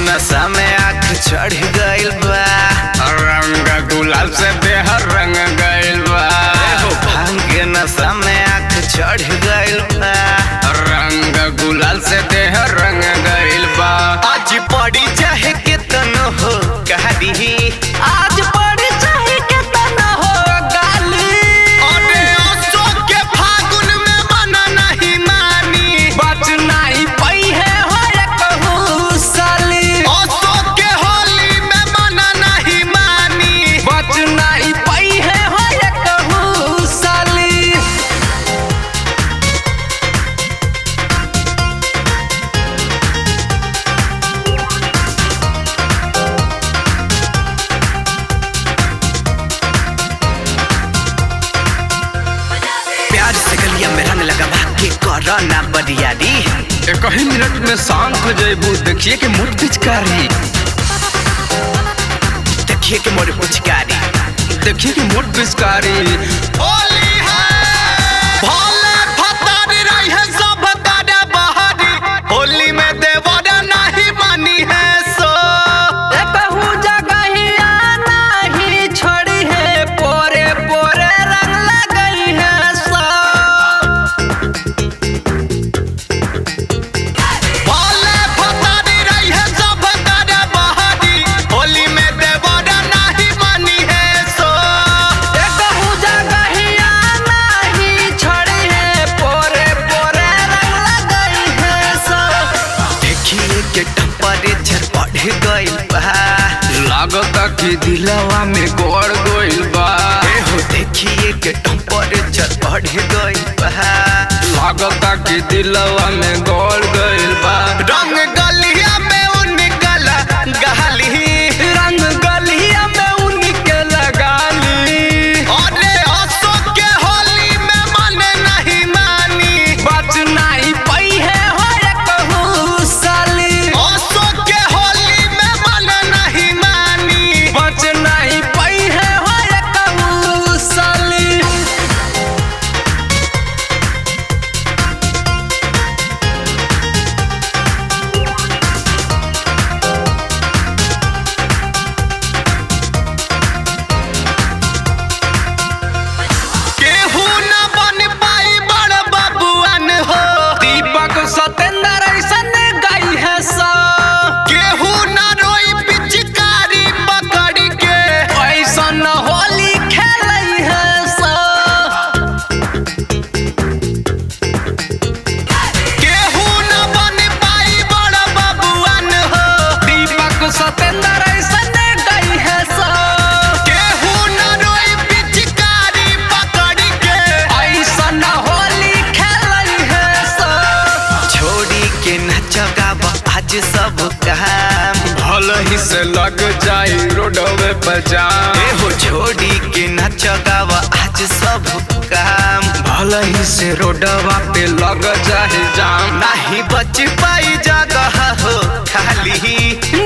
नशा में आँख चढ़ गइल बा रंग गुलाल से देह रंग गइल बा हो भांग के नशा में आँख चढ़ गइल बा रंग गुलाल से देह रंग गइल बा आज पड़ी चाहे के तनो हो गाली आज पड़ी चाहे के तनो हो गाली अरे अशोक के फागुन में मना नहीं मानी बच नहीं पई है हो रे कहू साली अशोक के होली में मना नहीं मानी बच नहीं पई है हो रे कहू साली प्यार से गलिया में रंग लगा के करो ना बरियारी एक ही मिनट में शांत हो जेबू देखिए कि मोट पिचकारी देखिए कि मोर पुचकारी देखिए कि मोट पिचकारी होली है भोले फतारी रही है सब तारे बहारी होली में देवरा नहीं मानी है सो कहू जगहिया नहीं छोड़ी है पोरे पोरे रंग लगई है सो भोले फतारी रही है सब तारे बहारी होली में देवरा नहीं मानी है सो कहू जगहिया नहीं छोड़ी है पोरे पोरे रंग लगई है सो देखिए के टेम्परेचर बढ़ गइल बा लागता कि दिलवा में गोड़ गोइल बा ए हो देखिए के टेम्परेचर बढ़ गइल बा लागता कि दिलवा में गोड़ गइल बा रंग गलिया में उनकल गहली रंग गलिया में उनके लगाली अरे अशोक के होली में मन नहीं मानी बच नहीं पई है हो रे कहू साली अशोक के होली में मन नहीं मानी बच नहीं पई है हो रे कहू साली केहू न बन पाई बड़ बबुआन हो दीपक सतेंद्र ऐसन गई है सा केहू न रोई पिचकारी पकड़ के ऐसन होली खेलई है सा केहू न बन पाई बड़ बबुआन हो दीपक सतेंद्र ऐसन गई है सा केहू न रोई पिचकारी पकड़ के ऐसन होली खेलई है सा छोड़ी के नचगाव आज सब काम भल ही से लग जाई रोडवे पर जाम ए हो छोड़ी के नचगाव आज सब काम भल ही से रोडवा पे लग जाए जाम नहीं बच पाई जगह हो खाली